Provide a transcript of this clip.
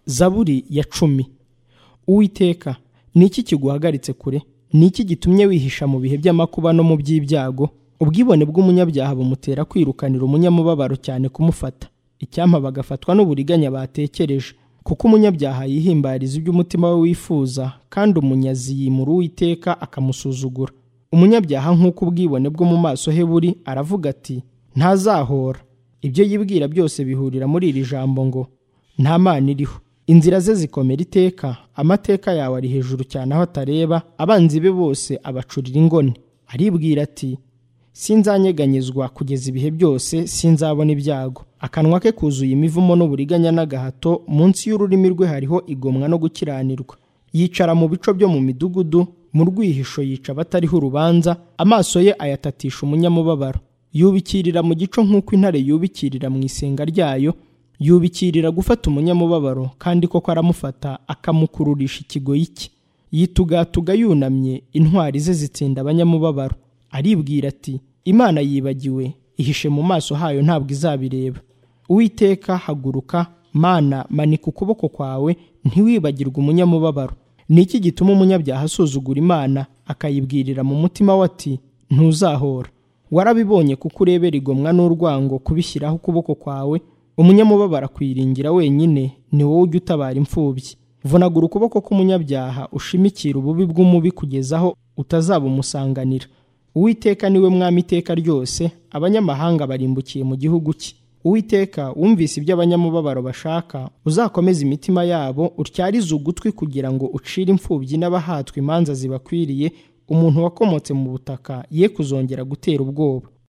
zaburi ya cumi uwiteka ni iki kiguhagaritse kure ni iki gitumye wihisha mu bihe by'amakuba no mu by'ibyago ubwibone bw'umunyabyaha bumutera kwirukanira umunyamubabaro cyane kumufata icyampa bagafatwa n'uburiganya batekereje kuko umunyabyaha yihimbariza ibyo umutima we wifuza kandi umunyazi yimura uwiteka akamusuzugura umunyabyaha nk'uko ubwibone bwo mu maso he buri aravuga ati ntazahora ibyo yibwira byose bihurira muri iri jambo ngo nta mana iriho inzira ze zikomera iteka amateka yawe ari hejuru cyane aho atareba abanzi be bose abacurira ingoni aribwira ati sinzanyeganyezwa kugeza ibihe byose sinzabona ibyago akanwa ke kuzuye imivumo n'uburiganya n'agahato munsi y'ururimi rwe hariho igomwa no gukiranirwa yicara mu bico byo mu midugudu mu rwihisho yica abatariho urubanza amaso ye ayatatisha umunyamubabaro yubikirira mu gico nk'uko intare yubikirira mu isenga ryayo yubikirira gufata umunyamubabaro kandi koko aramufata akamukururisha ikigoyi cye yitugatuga yunamye intwari ze zitsinda abanyamubabaro aribwira ati imana yibagiwe ihishe mu maso hayo ntabwo izabireba uwiteka haguruka mana manika ukuboko kwawe ntiwibagirwe umunyamubabaro ni iki gituma umunyabyaha asuzugura imana akayibwirira mu mutima we ati ntuzahora warabibonye kuko urebera igomwa n'urwango kubishyiraho ukuboko kwawe umunyamubabaro akwiringira wenyine ni wowe ujya utabara imfubyi vunagura ukuboko k'umunyabyaha ushimikira ububi bw'umubi kugeza aho utazabumusanganira uwiteka niwe mwami iteka ryose abanyamahanga barimbukiye mu gihugu cye uwiteka wumvise ibyo abanyamubabaro bashaka uzakomeze imitima yabo utyarize ugutwi kugira ngo ucire imfubyi n'abahatwa imanza zibakwiriye umuntu wakomotse mu butaka ye kuzongera gutera ubwoba